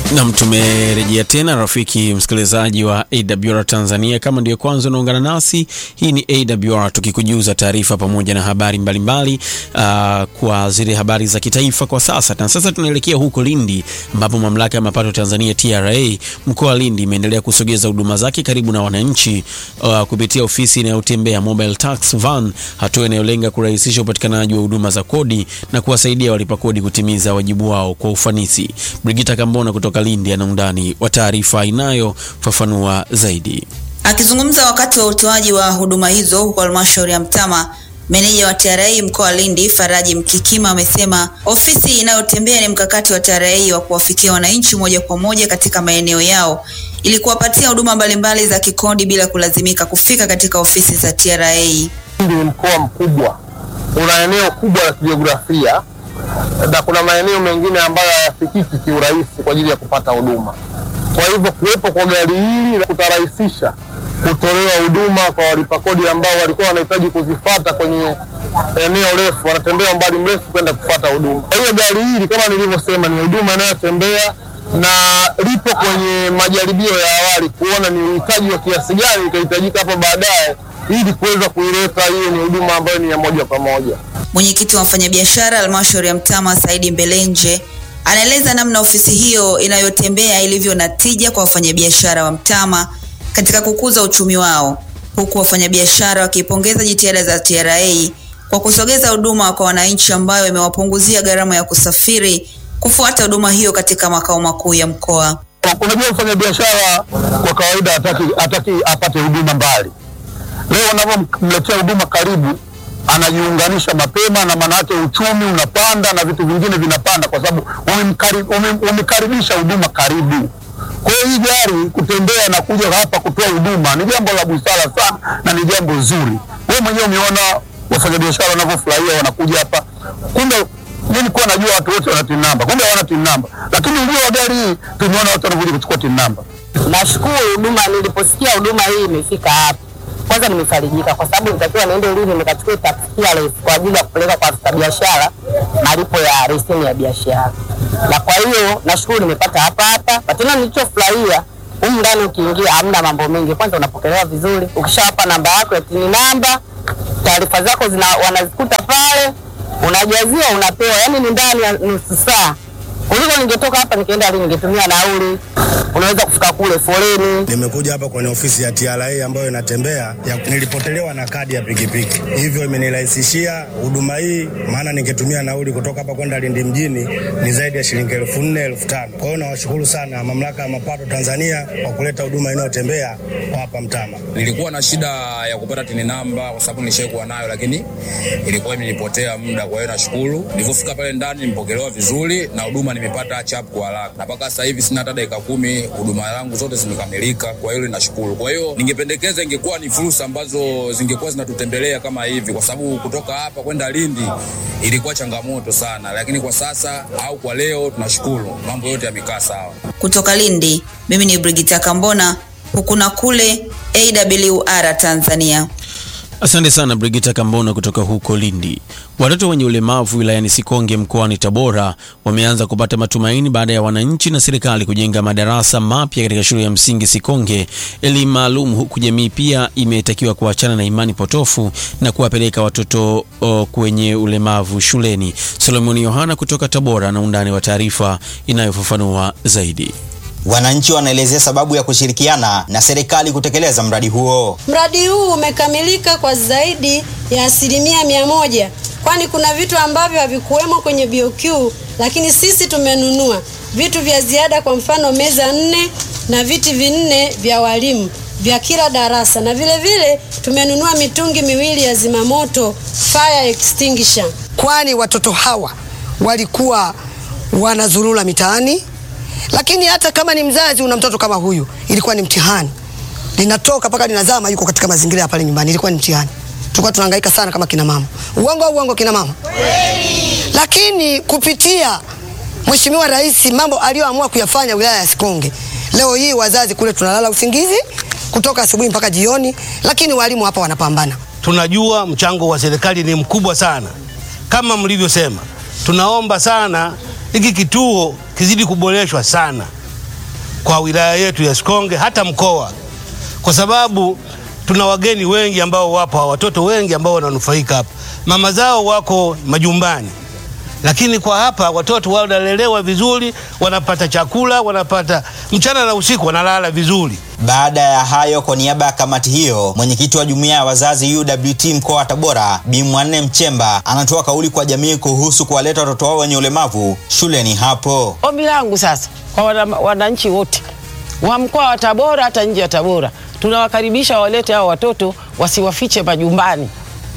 Nam, tumerejea tena rafiki msikilizaji wa AWR Tanzania. Kama ndiyo kwanza unaungana nasi, hii ni AWR tukikujuza taarifa pamoja na habari mbalimbali mbali, uh, kwa zile habari za kitaifa kwa sasa. Na sasa tunaelekea huko Lindi ambapo mamlaka ya mapato Tanzania TRA mkoa wa Lindi imeendelea kusogeza huduma zake karibu na wananchi uh, kupitia ofisi inayotembea mobile tax van, hatua inayolenga kurahisisha upatikanaji wa huduma za kodi na kuwasaidia walipa kodi kutimiza wajibu wao kwa ufanisi. Brigita Kambona kutoka Lindi ana undani wa taarifa inayofafanua zaidi. Akizungumza wakati wa utoaji wa huduma hizo huko halmashauri ya Mtama, meneja wa TRA mkoa wa Lindi Faraji Mkikima amesema ofisi inayotembea ni mkakati wa TRA wa kuwafikia wananchi moja kwa moja katika maeneo yao ili kuwapatia huduma mbalimbali za kikodi bila kulazimika kufika katika ofisi za TRA. Lindi ni mkoa mkubwa, una eneo kubwa la kijiografia na kuna maeneo mengine ambayo hayafikiki kiurahisi kwa ajili ya kupata huduma. Kwa hivyo kuwepo kwa gari hili kutarahisisha kutolewa huduma kwa walipa kodi ambao walikuwa wanahitaji kuzifata kwenye eneo refu, wanatembea umbali mrefu kwenda kupata huduma. Kwa hiyo gari hili kama nilivyosema, ni huduma inayotembea na lipo kwenye majaribio ya awali kuona ni uhitaji wa kiasi gani itahitajika hapo baadaye, ili kuweza kuileta hiyo ni huduma ambayo ni ya moja kwa moja. Mwenyekiti wa wafanyabiashara halmashauri ya Mtama Saidi Mbelenje anaeleza namna ofisi hiyo inayotembea ilivyo na tija kwa wafanyabiashara wa Mtama katika kukuza uchumi wao, huku wafanyabiashara wakipongeza jitihada za TRA kwa kusogeza huduma kwa wananchi ambayo imewapunguzia gharama ya kusafiri kufuata huduma hiyo katika makao makuu ya mkoa. Unajua, mfanyabiashara kwa kawaida hataki, hataki apate huduma mbali. Leo unapomletea huduma karibu anajiunganisha mapema na maana yake uchumi unapanda na vitu vingine vinapanda, kwa sababu umekaribisha huduma karibu. Kwa hiyo hii gari kutembea na kuja hapa kutoa huduma ni jambo la busara sana na ni jambo zuri. Wewe mwenyewe umeona wafanyabiashara wanavyofurahia wanakuja hapa. Kumbe mimi nilikuwa najua watu wote wana TIN namba, kumbe hawana TIN namba, lakini ujio wa gari hii tumeona watu wanakuja kuchukua TIN namba. Nashukuru huduma, niliposikia huduma hii imefika hapa kwanza nimefarijika kwa sababu nitakiwa niende Lindi nikachukue tax clearance kwa ajili ya kupeleka kwa afisa biashara malipo ya leseni ya biashara, na kwa hiyo nashukuru nimepata hapa hapa. Tena nilichofurahia humu ndani, ukiingia hamna mambo mengi. Kwanza unapokelewa vizuri, ukishawapa namba yako ya tini namba, taarifa zako zina wanazikuta pale, unajaziwa, unapewa. Yani ni ndani ya nusu saa kuliko ningetoka hapa nikaenda Lindi ningetumia nauli, unaweza kufika kule foleni. Nimekuja hapa kwenye ofisi ya TRA ambayo inatembea ya, nilipotelewa na kadi ya pikipiki, hivyo imenirahisishia huduma hii, maana ningetumia nauli kutoka hapa kwenda Lindi mjini ni zaidi ya shilingi elfu nne elfu tano. Kwa hiyo nawashukuru sana mamlaka ya mapato Tanzania kwa kuleta huduma inayotembea kwa hapa Mtama. Nilikuwa na shida ya kupata tini namba kwa sababu nishaikuwa nayo, lakini ilikuwa imenipotea muda. Kwa hiyo nashukuru, nilivyofika pale ndani nimepokelewa vizuri na huduma nimepata chap kwa haraka, na mpaka sasa hivi sina hata dakika kumi, huduma zangu zote zimekamilika. Kwa hiyo nashukuru. Kwa hiyo ningependekeza ingekuwa ni fursa ambazo zingekuwa zinatutembelea kama hivi, kwa sababu kutoka hapa kwenda Lindi ilikuwa changamoto sana, lakini kwa sasa au kwa leo tunashukuru, mambo yote yamekaa sawa. Kutoka Lindi, mimi ni Brigita Kambona, huku na kule AWR Tanzania. Asante sana Brigita Kambona kutoka huko Lindi. Watoto wenye ulemavu wilayani Sikonge mkoani Tabora wameanza kupata matumaini baada ya wananchi na serikali kujenga madarasa mapya katika shule ya msingi Sikonge, elimu maalum, huku jamii pia imetakiwa kuachana na imani potofu na kuwapeleka watoto o, kwenye ulemavu shuleni. Solomoni Yohana kutoka Tabora na undani wa taarifa inayofafanua zaidi. Wananchi wanaelezea sababu ya kushirikiana na serikali kutekeleza mradi huo. Mradi huu umekamilika kwa zaidi ya asilimia mia moja, kwani kuna vitu ambavyo havikuwemo kwenye BOQ, lakini sisi tumenunua vitu vya ziada, kwa mfano meza nne na viti vinne vya walimu vya kila darasa, na vile vile tumenunua mitungi miwili ya zimamoto fire extinguisher, kwani watoto hawa walikuwa wanazurura mitaani lakini hata kama ni mzazi una mtoto kama huyu, ilikuwa ni mtihani, linatoka mpaka linazama, yuko katika mazingira ya pale nyumbani, ilikuwa ni mtihani. Tulikuwa tunahangaika sana kama kina mama. Uongo au uongo, kina mama? Lakini kupitia Mheshimiwa Rais, mambo aliyoamua kuyafanya wilaya ya Sikonge, leo hii wazazi kule tunalala usingizi kutoka asubuhi mpaka jioni, lakini walimu hapa wanapambana. Tunajua mchango wa serikali ni mkubwa sana, kama mlivyosema, tunaomba sana hiki kituo kizidi kuboreshwa sana, kwa wilaya yetu ya Sikonge, hata mkoa, kwa sababu tuna wageni wengi ambao wapo, watoto wengi ambao wananufaika hapa, mama zao wako majumbani lakini kwa hapa watoto wanalelewa vizuri, wanapata chakula, wanapata mchana na usiku, wanalala vizuri. Baada ya hayo, kwa niaba ya kamati hiyo, mwenyekiti wa jumuiya ya wazazi UWT mkoa wa Tabora Bi Mwanne Mchemba anatoa kauli kwa jamii kuhusu kuwaleta watoto wao wenye ulemavu shuleni hapo. Ombi langu sasa kwa wana- wananchi wote wa mkoa wa Tabora hata nje ya Tabora, tunawakaribisha walete hao watoto, wasiwafiche majumbani,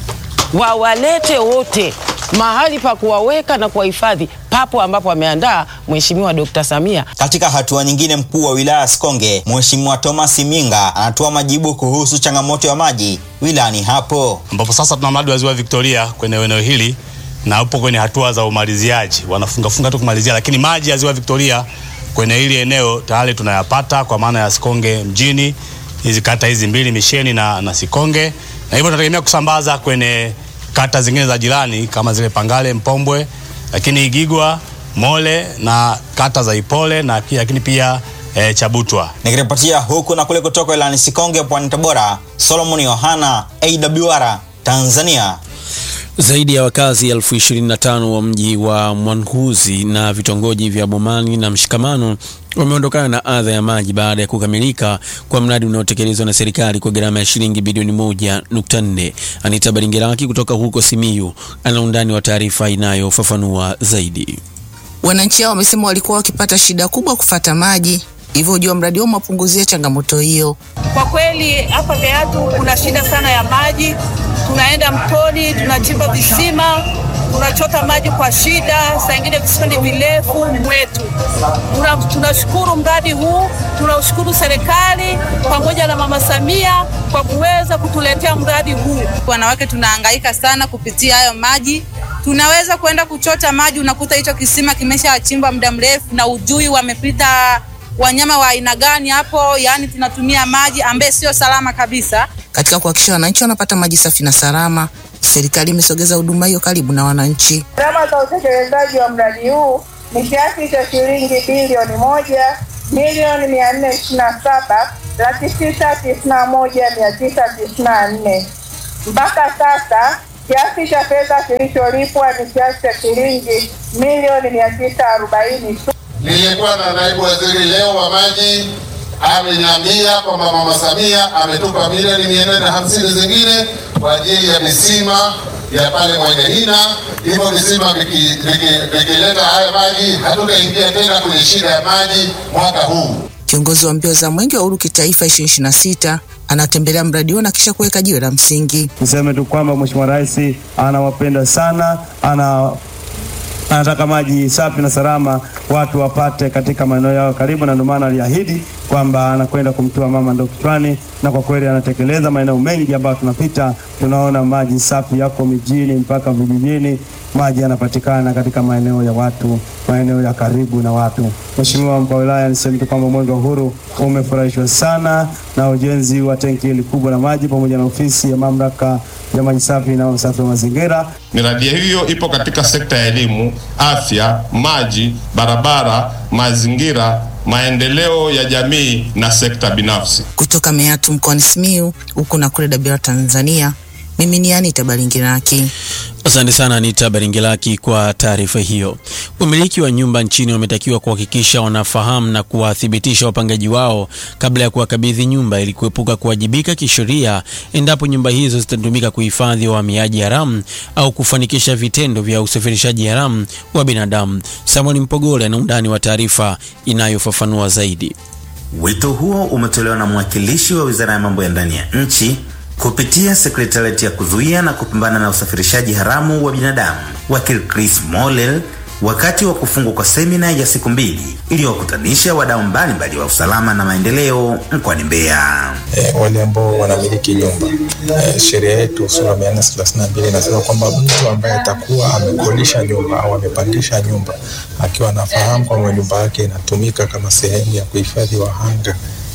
wawalete wote mahali pa kuwaweka na kuwahifadhi papo ambapo ameandaa Mheshimiwa Dkt. Samia. Katika hatua nyingine, mkuu wa wilaya ya Sikonge Mheshimiwa Thomas Minga anatoa majibu kuhusu changamoto ya maji wilayani hapo. ambapo sasa tuna mradi wa ziwa Victoria kwenye eneo hili na upo kwenye hatua za umaliziaji, wanafungafunga tu kumalizia, lakini maji ya ziwa Victoria kwenye hili eneo tayari tunayapata kwa maana ya Sikonge mjini, hizi kata hizi mbili Misheni na, na Sikonge, na hivyo tunategemea kusambaza kwenye kata zingine za jirani kama zile Pangale, Mpombwe, lakini Igigwa, Mole na kata za Ipole na pia, lakini pia eh, Chabutwa. Nikiripotia huku na kule kutoka wilayani Sikonge pwani Tabora, Solomon Yohana, AWR Tanzania. Zaidi ya wakazi elfu ishirini na tano wa mji wa Mwanguzi na vitongoji vya Bomani na Mshikamano wameondokana na adha ya maji baada ya kukamilika kwa mradi unaotekelezwa na serikali kwa gharama ya shilingi bilioni moja nukta nne. Anita Baringeraki kutoka huko Simiyu ana undani wa taarifa inayofafanua zaidi. Wananchi hao wamesema walikuwa wakipata shida kubwa kufata maji, hivyo ujua mradi huo umewapunguzia changamoto hiyo. Kwa kweli hapa Meatu kuna shida sana ya maji. Tunaenda mtoni, tunachimba visima, tunachota maji kwa shida, saa ingine visima ni virefu mwetu. Tuna- Tunashukuru mradi huu, tunashukuru serikali pamoja na Mama Samia kwa kuweza kutuletea mradi huu. Wanawake tunahangaika sana kupitia hayo maji. Tunaweza kwenda kuchota maji, unakuta hicho kisima kimeshachimbwa muda mrefu na ujui wamepita wanyama wa aina gani hapo, yaani tunatumia maji ambaye sio salama kabisa. Katika kuhakikisha wananchi wanapata maji safi na salama, serikali imesogeza huduma hiyo karibu na wananchi. Gharama za utekelezaji wa mradi huu ni kiasi cha shilingi bilioni moja milioni mia nne ishirini na saba laki tisa tisini na moja mia tisa tisini na nne. Mpaka sasa kiasi cha fedha kilicholipwa ni kiasi cha shilingi milioni mia tisa arobaini tu. Nilikuwa na naibu waziri leo wa maji ameniambia kwamba mama Samia ametupa milioni mia nne na hamsini zingine kwa ajili ya misima ya pale Mwanyahina. Hivyo visima viki- viki- vikileta haya maji, hatutaingia tena kwenye shida ya maji mwaka huu. Kiongozi wa mbio za mwenge wa uhuru kitaifa 2026 anatembelea mradi huo na kisha kuweka jiwe la msingi. Niseme tu kwamba Mheshimiwa Rais anawapenda sana, ana anataka maji safi na salama watu wapate katika maeneo yao karibu, na ndio maana aliahidi kwamba anakwenda kumtua mama ndoo kichwani, na kwa kweli anatekeleza. Maeneo mengi ambayo tunapita tunaona maji safi yako mijini mpaka vijijini, maji yanapatikana katika maeneo ya watu, maeneo ya karibu na watu. Mheshimiwa mkuu wa wilaya, niseme tu kwamba mwenge wa uhuru umefurahishwa sana na ujenzi wa tenki hili kubwa la maji pamoja na ofisi ya mamlaka ya maji safi na usafi wa mazingira. Miradi hiyo ipo katika sekta ya elimu, afya, maji, barabara, mazingira, maendeleo ya jamii na sekta binafsi. Kutoka Meatu mkoani Simiyu, huku na kule Dabira Tanzania, mimi ni Anita Balingiraki. Asante sana Anita Baringelaki kwa taarifa hiyo. Wamiliki wa nyumba nchini wametakiwa kuhakikisha wanafahamu na kuwathibitisha wapangaji wao kabla ya kuwakabidhi nyumba ili kuepuka kuwajibika kisheria endapo nyumba hizo zitatumika kuhifadhi wahamiaji haramu au kufanikisha vitendo vya usafirishaji haramu wa binadamu. Samuel Mpogole ana undani wa taarifa inayofafanua zaidi. Wito huo umetolewa na mwakilishi wa Wizara ya Mambo ya Ndani ya Nchi kupitia sekretariati ya kuzuia na kupambana na usafirishaji haramu wa binadamu, wakili Chris Molel, wakati wa kufungwa kwa semina ya siku mbili iliyowakutanisha wadau mbalimbali wa usalama na maendeleo mkoani Mbeya. eh, wale ambao wanamiliki nyumba eh, sheria yetu sura mia nne thelathini na mbili inasema kwamba mtu ambaye atakuwa amekodisha nyumba au amepangisha nyumba akiwa anafahamu kwamba nyumba yake inatumika kama sehemu ya kuhifadhi wahanga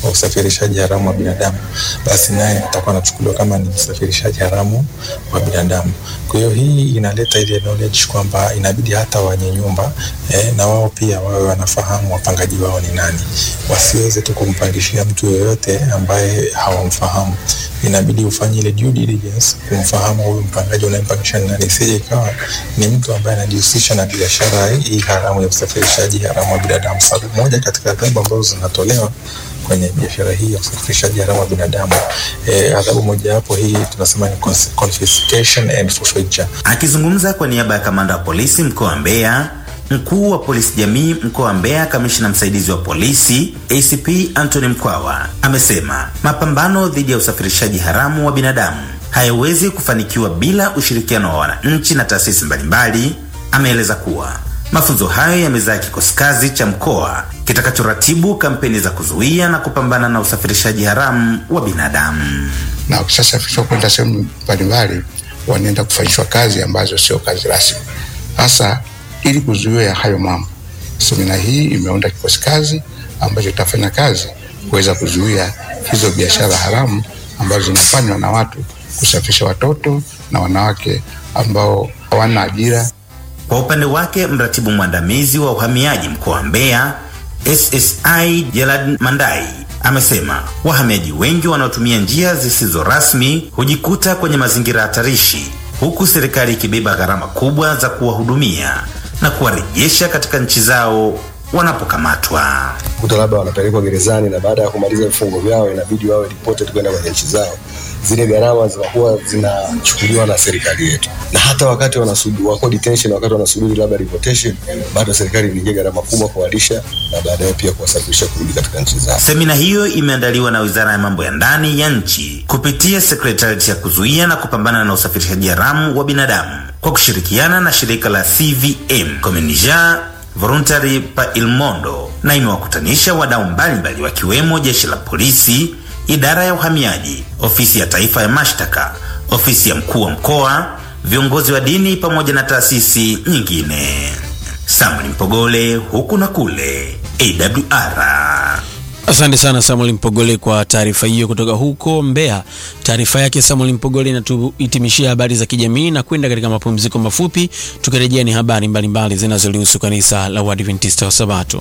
wa usafirishaji haramu wa binadamu, basi naye atakuwa anachukuliwa kama ni msafirishaji haramu wa binadamu. Kwa hiyo hii inaleta ile knowledge kwamba inabidi hata wenye nyumba eh, na wao pia wawe wanafahamu wapangaji wao ni nani, wasiweze tu kumpangishia mtu yoyote ambaye hawamfahamu. Inabidi ufanye ile due diligence kumfahamu huyu mpangaji unayempangisha ni nani, isije ikawa ni mtu ambaye anajihusisha na biashara hii haramu ya usafirishaji haramu wa binadamu. Sababu moja katika adhabu ambazo zinatolewa kwenye biashara hii ya usafirishaji haramu wa binadamu eh, adhabu mojawapo hii tunasema ni cons- confiscation and forfeiture. Akizungumza kwa niaba ya kamanda wa polisi mkoa wa Mbeya, mkuu wa polisi jamii mkoa wa Mbeya, kamishna msaidizi wa polisi ACP Anthony Mkwawa amesema mapambano dhidi ya usafirishaji haramu wa binadamu hayawezi kufanikiwa bila ushirikiano wa wananchi na taasisi mbalimbali. Ameeleza kuwa mafunzo hayo yamezaa kikosi kazi cha mkoa kitakachoratibu kampeni za kuzuia na kupambana na usafirishaji haramu wa binadamu. na wakishasafirishwa kwenda sehemu mbalimbali wanaenda kufanyishwa kazi ambazo sio kazi rasmi. Sasa ili kuzuia hayo mambo, semina hii imeunda kikosi kazi ambacho kitafanya kazi kuweza kuzuia hizo biashara haramu ambazo zinafanywa na watu kusafirisha watoto na wanawake ambao hawana ajira Kwa upande wake mratibu mwandamizi wa uhamiaji mkoa wa Mbeya SSI Gerald Mandai amesema wahamiaji wengi wanaotumia njia zisizo rasmi hujikuta kwenye mazingira hatarishi, huku serikali ikibeba gharama kubwa za kuwahudumia na kuwarejesha katika nchi zao wanapokamatwa. kuta labda wanapelekwa gerezani na baada ya kumaliza vifungo vyao inabidi wawe deported kwenda kwenye nchi zao. Zile gharama zinakuwa zinachukuliwa na serikali yetu, na hata wakati wanasubiri wako detention, wakati wanasubiri labda deportation, bado serikali inaingia gharama kubwa kuwalisha na baadaye pia kuwasafirisha kurudi katika nchi zao. Semina hiyo imeandaliwa na Wizara ya Mambo ya Ndani ya nchi kupitia Sekretarieti ya kuzuia na kupambana na usafirishaji haramu wa binadamu kwa kushirikiana na shirika la CVM Communija Voluntary pa Il Mondo na imewakutanisha wadau mbalimbali wakiwemo jeshi la polisi, idara ya uhamiaji, ofisi ya taifa ya mashtaka, ofisi ya mkuu wa mkoa, viongozi wa dini pamoja na taasisi nyingine. Samuel Mpogole, huku na kule, AWR. Asante sana Samuel Mpogole kwa taarifa hiyo kutoka huko Mbeya. Taarifa yake Samuel Mpogole inatuhitimishia habari za kijamii na kwenda katika mapumziko mafupi. Tukirejea ni habari mbalimbali zinazolihusu kanisa la Waadventista wa Sabato.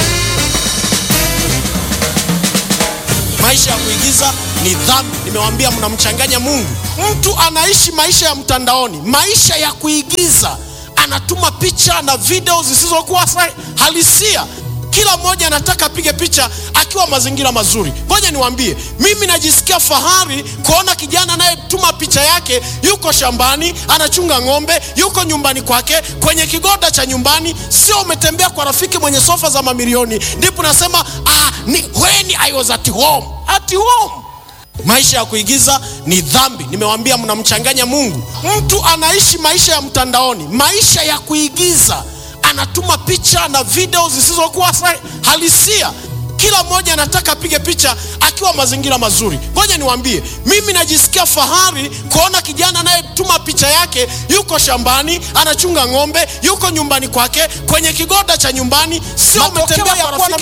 Maisha ya kuigiza ni dhambi. Nimewaambia mnamchanganya Mungu. Mtu anaishi maisha ya mtandaoni, maisha ya kuigiza, anatuma picha na video zisizokuwa sa- halisia. Kila mmoja anataka apige picha akiwa mazingira mazuri. Ngoja niwaambie, mimi najisikia fahari kuona kijana anayetuma picha yake, yuko shambani anachunga ng'ombe, yuko nyumbani kwake kwenye kigoda cha nyumbani, sio umetembea kwa rafiki mwenye sofa za mamilioni, ndipo nasema ah, ni when I was at home. At home maisha ya kuigiza ni dhambi. Nimewaambia mnamchanganya Mungu. Mtu anaishi maisha ya mtandaoni, maisha ya kuigiza, anatuma picha na video zisizokuwa sa- halisia. Kila mmoja anataka apige picha akiwa mazingira mazuri. Ngoja niwaambie, mimi najisikia fahari kuona kijana anayetuma picha yake, yuko shambani anachunga ng'ombe, yuko nyumbani kwake kwenye kigoda cha nyumbani, sio umetembea kwa rafiki